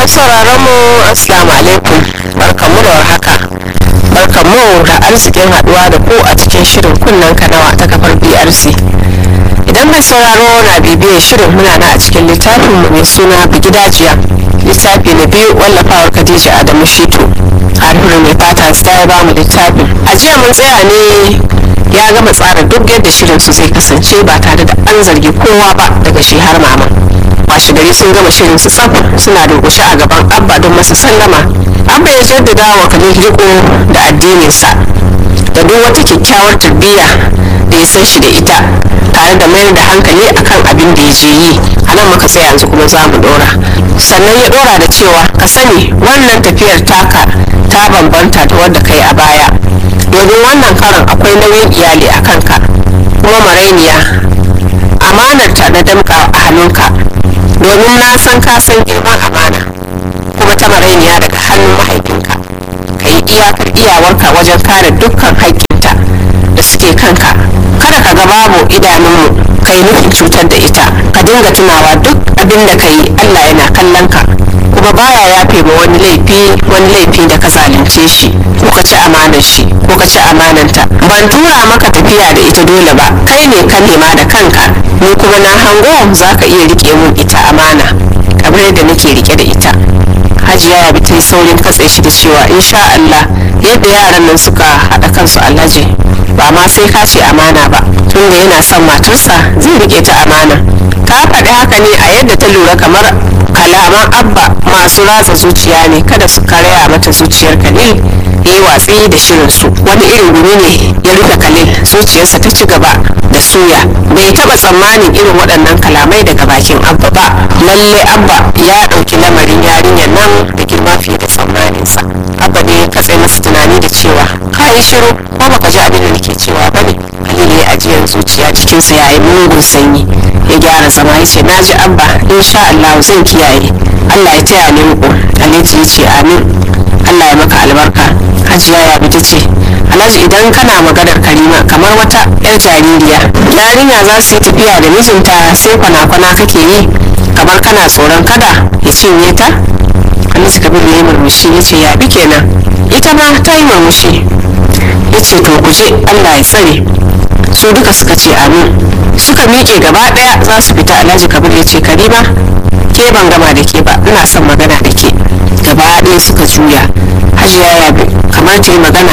sauraron mu assalamu alaikum barkamu da warhaka barkamu da arzikin haduwa da ku a cikin shirin kunnen kanawa ta kafar brc idan mai sauraro na bibiyar shirin muna na a cikin littafin mu mai suna bigidajiya littafi na biyu wallafawar khadija adamu shitu harfirin mai fata ta ya bamu littafin a jiya mun tsaya ne ya gama tsara duk yadda shirin su zai kasance ba tare da an zargi kowa ba daga shi har mama washe gari sun gama shirin su tsaf suna durkushe a gaban abba don masa sallama abba ya jaddada wa khalil riko da addininsa da duk wata kyakkyawar tarbiyya da ya san shi da ita tare da mayar da hankali akan abin da ya je yi a nan muka tsaya yanzu kuma za mu dora sannan ya dora da cewa ka sani wannan tafiyar taka ta bambanta da wadda kai a baya domin wannan karon akwai nauyin iyali a kanka kuma marainiya amanarta na damka a hannunka domin na san ka san girman amana kuma ta marainiya daga hannun mahaifinka ka yi iyakar iyawarka wajen kare dukkan haƙƙinta da suke kanka kada ka ga babu idanunmu ka yi nufin cutar da ita ka dinga tunawa duk abin da ka yi allah yana kallon ka kuma baya yafe ma wani laifi wani laifi da ka zalunce shi ko ka ci amanar shi ko ka ci amananta ban tura maka tafiya da ita dole ba kai ne ka nema da kanka ni kuma na hango za ka iya rike mun ita amana kamar yadda nake rike da ita hajiya ya bi ta yi saurin katse shi da cewa insha Allah yadda yaran nan suka haɗa kansu alhaji ba ma sai ka ce amana ba tunda yana son matarsa zai rike ta amana ta faɗi haka ne a yadda ta lura kamar kalaman abba masu ratsa zuciya ne kada su karya mata zuciyar kalil ya yi watsi da shirinsu wani irin gumi ne ya rufe kalil zuciyarsa ta ci gaba da suya bai taɓa tsammanin irin waɗannan kalamai daga bakin abba ba lalle abba ya ɗauki lamarin yarinyar nan da girma fiye da tsammaninsa abba ne ya katse masa tunani da cewa ka yi shiru ko baka ji abin da nake cewa ba ne kalil ya ajiyar zuciya jikinsa ya yi mugun sanyi ya gyara zama ya ce na ji abba insha Allah zan kiyaye Allah ya taya ni riko Alhaji ya ce amin Allah ya maka albarka Hajiya ya bi ta ce Alhaji idan kana maganar Karima kamar wata yar jaririya yarinya za su yi tafiya da mijinta sai kwana-kwana kake yi kamar kana tsoron kada ya cinye ta Alhaji Kabir ya yi murmushi ya ce ya bi kenan ita ma ta yi murmushi ya ce to ku je Allah ya tsare su duka suka ce amin suka miƙe gaba ɗaya za su fita alhaji kabir ya ce karima ke ban gama da ke ba ina son magana da ke gaba ɗaya suka juya hajiya ya bi kamar ta yi magana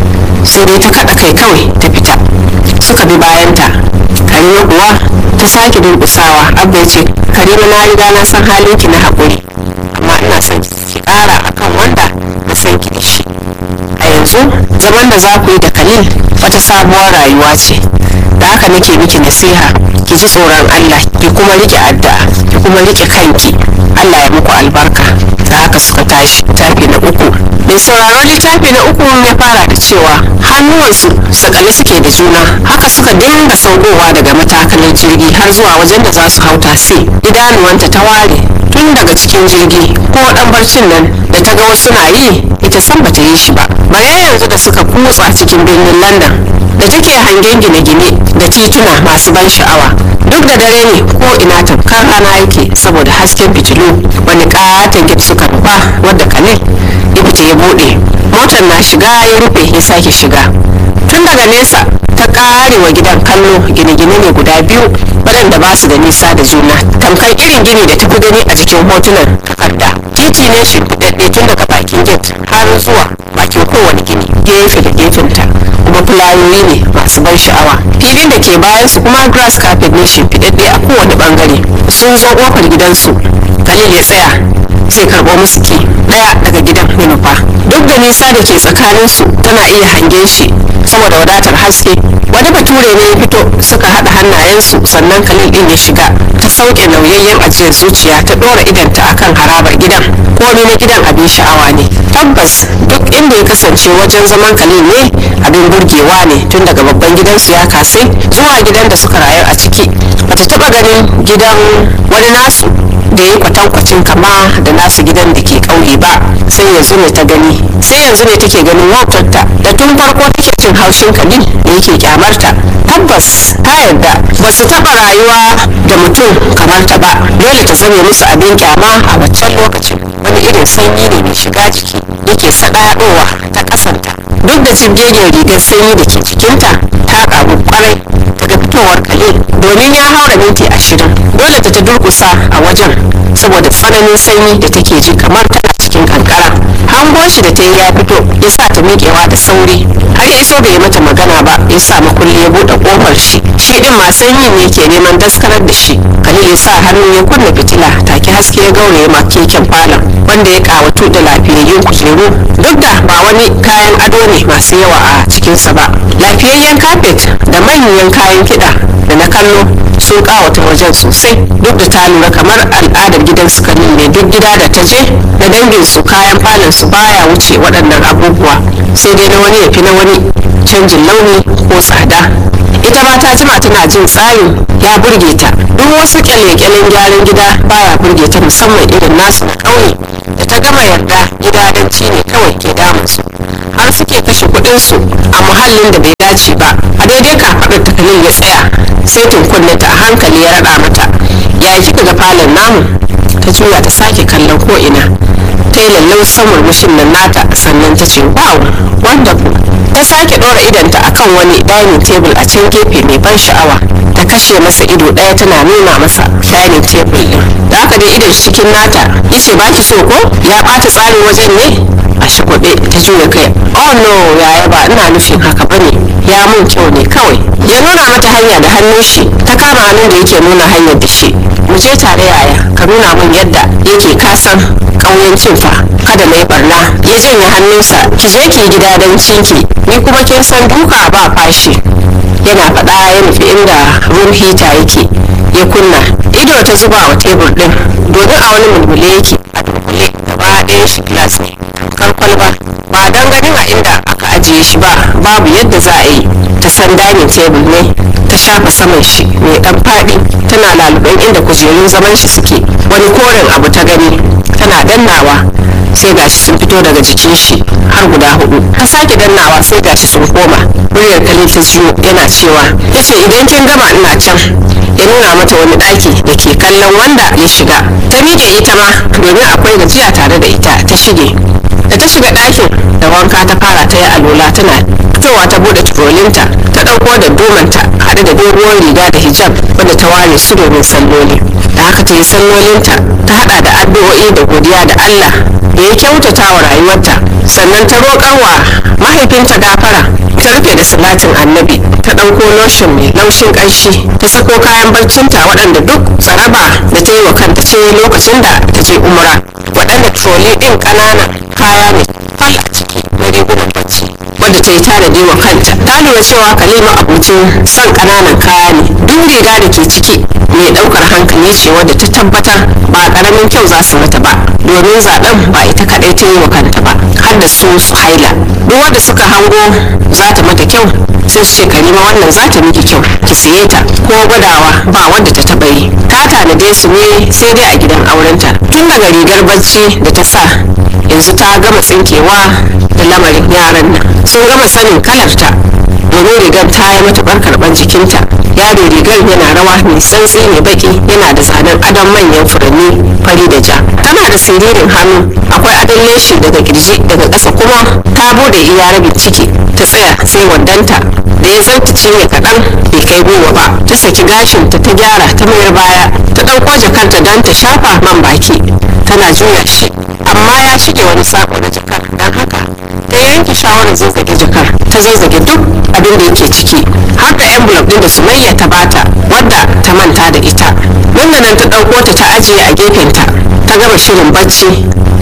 sai dai ta kaɗa kai kawai ta fita suka bi bayanta karima kuwa ta sake durƙusawa abba ya ce karima na riga na san halinki na haƙuri amma ina son ki ƙara akan wanda na san ki da shi a yanzu zaman da za ku yi da kalil wata sabuwar rayuwa ce da haka nake miki nasiha ki ji tsoron Allah ki kuma rike addu'a ki kuma rike kanki Allah ya muku albarka da haka suka tashi littafi na uku mai sauraron littafi na uku ya fara da cewa hannuwansu sakale suke da juna haka suka dinga saukowa daga matakalar jirgi har zuwa wajen da za su hau tasi idanuwanta ta ware tun daga cikin jirgi ko dan barcin nan da ta ga wasu na yi ita san bata yi shi ba bare yanzu da suka kutsa cikin birnin london da take hangen gine-gine da tituna masu ban sha'awa duk da dare ne ko ina tamkar rana yake saboda hasken fitilu wani katon gate suka nufa wadda kalil ya fita ya bude motar na shiga ya rufe ya sake shiga tun daga nesa ta kare wa gidan kallo gine-gine ne guda biyu waɗanda ba su da nisa da juna tamkar irin gini da tafi gani a jikin hotunan takarda titi ne shimfiɗaɗɗe tun daga bakin gate har zuwa bakin kowane gini gefe da gefenta kuma fulayoyi ne masu ban sha'awa filin da ke bayan su kuma grass carpet ne shimfiɗaɗɗe a kowane bangare sun zo ƙofar gidansu kalil ya tsaya zai karɓo musu ki ɗaya daga gidan ya nufa duk da nisa da ke tsakaninsu tana iya hangen shi saboda wadatar haske wani bature ne ya fito suka haɗa hannayensu sannan kalil ɗin ya shiga ta sauke nauyayyen ajiyar zuciya ta ɗora idanta akan harabar gidan komai na gidan abin sha'awa ne tabbas duk inda ya kasance wajen zaman kalil ne abin burgewa ne tun daga babban gidansu ya kasai zuwa gidan da suka rayu a ciki bata taɓa ganin gidan wani nasu da ya kwatankwacin kama da nasu gidan da ke ƙauye ba sai yanzu ne ta gani sai yanzu ne take ganin wautarta da tun farko take jin haushin kalil da yake kyamarta tabbas ta yarda ba su taɓa rayuwa da mutum kamar ta ba dole ta zame musu abin kyama a waccan lokacin wani irin sanyi ne mai shiga jiki yake saɗaɗowa ta ƙasanta duk da jibgegen rigar sanyi da ke jikinta ta ƙaru kwarai daga fitowar kalil domin ya haura minti ashirin dole ta ta durkusa a wajen saboda tsananin sanyi da take ji kamar tana cikin kankara hango shi da ta yi ya fito ya sa ta miƙewa da sauri har ya iso bai mata magana ba ya sa makulli ya buɗe ƙofar shi shi ɗin ma sanyi ne ke neman daskarar da shi kalil ya sa hannu ya kunna fitila take haske ya gauraye ma keken falon wanda ya ƙawatu da lafiyayyun kujeru duk da ba wani kayan ado ne masu yawa a cikinsa ba lafiyayyen kafet da manyan kayan kiɗa da na kallo sun kawata wajen sosai duk da ta lura kamar al'adar gidan su kanin ne duk gida da ta je da dangin su kayan falon su baya wuce waɗannan abubuwa sai dai na wani ya fi na wani canjin launi ko tsada ita ma ta jima tana jin tsarin ya burge ta duk wasu kyale-kyalen gyaran gida baya burge ta musamman irin nasu na ƙauye da ta gama yarda gidadanci ne kawai ke damunsu har suke kashe kuɗinsu a muhallin da bai dace ba a daidai kafaɗar takalin ya tsaya sai tunkunne ta a hankali ya raɗa mata ya kika ga falon namu ta juya ta sake kallon ko ina ta yi lallausan murmushin nan nata sannan ta ce wow wonderful ta sake ɗora idanta akan wani dining table a can gefe mai ban sha'awa ta kashe masa ido ɗaya tana nuna masa dining table ɗin da aka dai idon shi cikin nata ya ce baki so ko ya ɓata tsarin wajen ne a shagwabe ta juya kai oh no yaya ba ina nufin haka bane ya mun kyau ne kawai ya nuna mata hanya da hannun shi ta kama hannun da yake nuna hanyar da shi mu je tare yaya ka nuna min yadda yake kasan ƙauyancin fa kada na yi barna ya janye hannunsa ki je ki gida don cinki ni kuma kin san duka ba fashi yana faɗa ya nufi inda room heater yake ya kunna ido ta zuba wa tebur ɗin domin a wani mulmule yake a dunkule gaba ɗaya shi glass ne kar kwalba ba don ganin a inda aka ajiye shi ba babu yadda za a yi ta san dining table ne ta shafa saman shi mai dan faɗi tana laluban inda kujerun zaman shi suke wani koren abu ta gani tana dannawa sai gashi sun fito daga jikin shi har guda hudu ta sake dannawa sai gashi sun koma muryar kalifin jiyo yana cewa yace idan kin gama ina can ya nuna mata wani ɗaki da ke kallon wanda ya shiga ta miƙe ita ma domin akwai gajiya tare da ita ta shige da ta shiga ɗakin da wanka ta fara ta yi alola tana fitowa ta buɗe turolinta ta ɗauko da domanta haɗe da doguwar riga da hijab wanda ta ware su domin salloli da haka ta yi sallolinta ta haɗa da addu'o'i da godiya da allah da ya kyautata wa rayuwarta sannan ta roƙarwa mahaifinta gafara ta rufe da salatin annabi ta ɗauko lotion mai laushin ƙanshi ta sako kayan barcinta waɗanda duk tsaraba da ta yi wa kanta ce lokacin da ta je umra waɗanda troli ɗin ƙananan kaya ne fal a ciki na rigunan bacci wadda ta yi tanadi wa kanta ta lura cewa kalima abincin son ƙananan kaya ne duk riga da ke ciki mai ɗaukar hankali ce wadda ta tabbatar ba ƙaramin kyau za su mata ba domin zaɓen ba ita kaɗai ta yi wa kanta ba har da su su haila duk wanda suka hango za ta mata kyau sai su ce karima wannan za ta miki kyau ki siye ta ko gwadawa ba wanda ta taɓa yi ta tanade su ne sai dai a gidan aurenta tun daga rigar bacci da ta sa yanzu ta gama tsinkewa da lamarin yaran nan sun gama sanin kalarta domin rigar ta yi matuƙar karɓar jikinta yaro rigar yana rawa mai santsi mai baki yana da zanen adon manyan furanni fari da ja tana da siririn hannu akwai adon leshi daga kirji daga ƙasa kuma ta bude iya rabin ciki ta tsaya sai wandanta da ya zarta cinye kaɗan bai kai goma ba ta saki gashinta ta gyara ta mayar baya ta ɗauko jakarta don ta shafa man baki tana juya shi amma ya shige wani sako na jakar don haka ta yanke shawarar zazzage jakar ta zazzage duk abin da yake ciki har da envelope din da sumayya ta bata wadda ta manta da ita nan da nan ta ɗauko ta ta ajiye a gefenta ta gama shirin bacci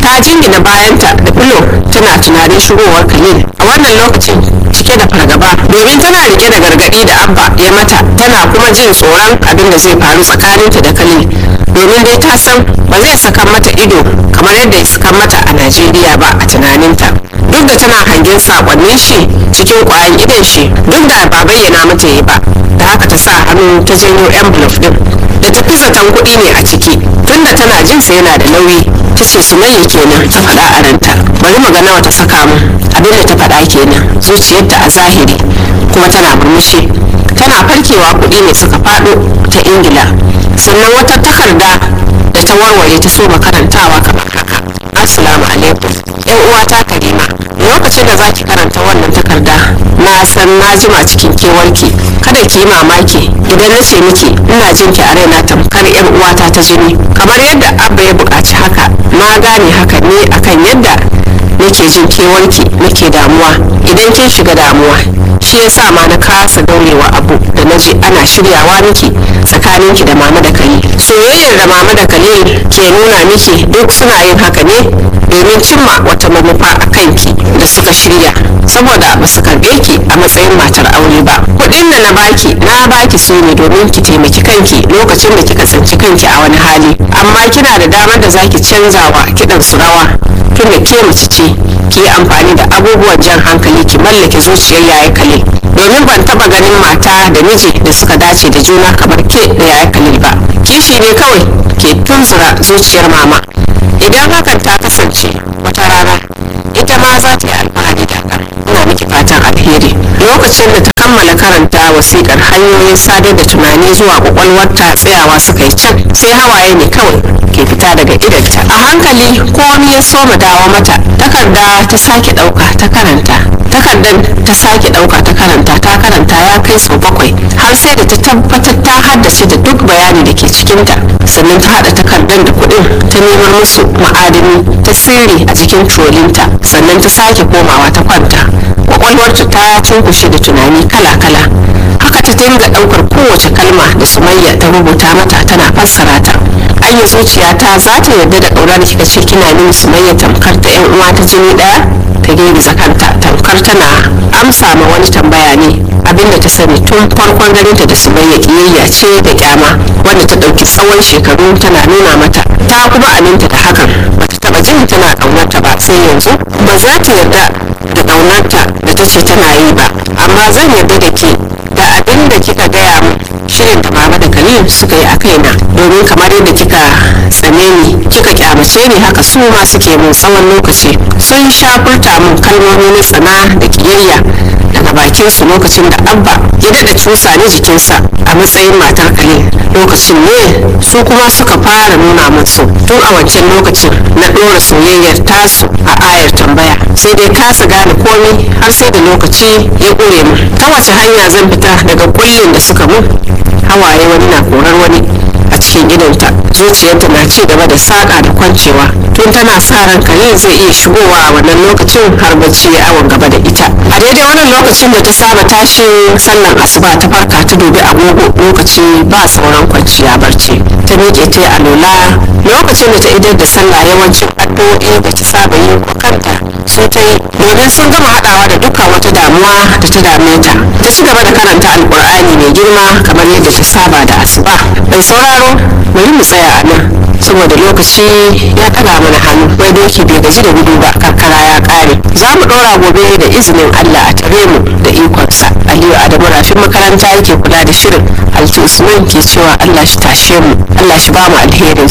ta jingina bayanta da filo tana tunanin shigowar khalil a wannan lokacin cike da fargaba domin tana rike da gargadi da abba ya mata tana kuma jin tsoron abin da zai faru tsakaninta da khalil domin dai ta san ba zai saka mata ido kamar yadda ya saka mata a najeriya ba a tunaninta duk da tana hangen sakonnin shi cikin kwayan idon shi duk da ba bayyana mata yi ba da haka ta sa hannu ta janyo envelope din da ta fi zaton kuɗi ne a ciki tunda tana jin sa yana da nauyi ta ce sumayya kenan ta faɗa a ranta bari mu ga nawa ta saka mu abin da ta faɗa kenan zuciyarta a zahiri kuma tana murmushi tana farkewa kuɗi ne suka faɗo ta ingila sannan wata takarda da ta warware ta so makarantawa kamar haka assalamu alaikum yan uwata karima lokacin da zaki karanta wannan takarda na san na jima cikin kewarki kada ki yi mamaki idan na ce miki ina jin ki a raina tamkar yan uwata ta jini kamar yadda abba ya buƙaci haka na gane haka ne akan yadda nake jin kewarki nake damuwa idan kin shiga damuwa shi yasa ma na kasa daurewa abu da na ji ana shiryawa miki tsakaninki da mama da kali soyayyar da mama da kali ke nuna miki duk suna yin haka ne domin cimma wata manufa a kanki da suka shirya saboda ba su karɓe ki a matsayin matar aure ba kuɗin da na baki na baki su ne domin ki taimaki kanki lokacin da kika tsinci kanki a wani hali amma kina da damar da zaki canzawa kiɗan su rawa tun da ke mace ce ki yi amfani da abubuwan jan hankali ki mallake zuciyar yaya kale domin ban taba ganin mata da miji da suka dace da juna kamar ke da yaya kalil ba kishi ne kawai ke tunzura zuciyar mama idan hakan ta kasance wata rana ita ma za ta yi alfahari da hakan ina miki fatan alheri lokacin da ta kammala karanta wasikar hanyoyin sadar da tunani zuwa kwakwalwarta tsayawa suka yi can sai hawaye ne kawai ke fita daga idanta a hankali komi ya soma dawo mata takarda ta sake dauka ta karanta takardar ta sake dauka ta karanta ta karanta ya kai sau bakwai har sai da ta tabbatar ta haddace da duk bayani da ke cikinta sannan ta hada takardar da kuɗin ta neman musu ma'adani ta sirri a jikin trolinta sannan ta sake komawa ta kwanta kwakwalwarta ta cunkushe da tunani kala-kala haka ta dinga daukar kowace kalma da sumayya ta rubuta mata tana fassara ta anya zuciyata za ta yarda da ƙaura da kika ce kina min sumayya tamkar ta yan uwa ta jini ɗaya ta girgiza kanta tamkar tana amsa ma wani tambaya ne abinda ta sani tun farkon ganinta da sumayya kiyayya ce da kyama wanda ta ɗauki tsawon shekaru tana nuna mata ta kuma aminta da hakan bata taɓa jin tana ƙaunarta ba sai yanzu ba za ta yarda da ƙaunarta da ta ce tana yi ba amma zan yarda da ke da abin da kika gaya min shirin da mama da khalil suka yi a kaina domin kamar yadda kika tsane ni kika kyamace ni haka su ma suke mun tsawon lokaci sun sha furta min kalmomi na tsana da kiyayya daga bakin su lokacin da abba ya daɗa cusa ni jikinsa a matsayin matar khalil lokacin ne su kuma suka fara nuna min so tun a wancan lokacin na ɗora soyayyar tasu a ayar tambaya sai dai kasa gane komai har sai da lokaci ya ƙure mu ta wace hanya zan fita daga kullin da suka mun hawaye wani na korar wani a cikin idonta zuciyarta na ci gaba da saƙa da kwancewa tun tana sa ran kare zai iya shigowa a wannan lokacin har bacci ya awon gaba da ita a daidai wannan lokacin da ta saba tashin sallan asuba ta farka ta dubi agogo lokaci ba sauran kwanciya barci ta miƙe ta yi alola lokacin da ta idar da sallah yawancin addu'o'i da ta saba yi wa kanta su ta yi domin sun gama haɗawa da dukkan wata damuwa da ta dame ta ta ci gaba da karanta alƙur'ani mai girma kamar yadda ta saba da asuba mai sauraro bari mu tsaya a nan saboda lokaci ya ɗaga mana hannu wai doki bai gaji da gudu ba karkara ya ƙare za mu ɗora gobe da izinin allah a tare mu da ikonsa aliyu adamu rafin makaranta yake kula da shirin alti usman ke cewa allah shi tashe mu allah shi ba mu alherinsa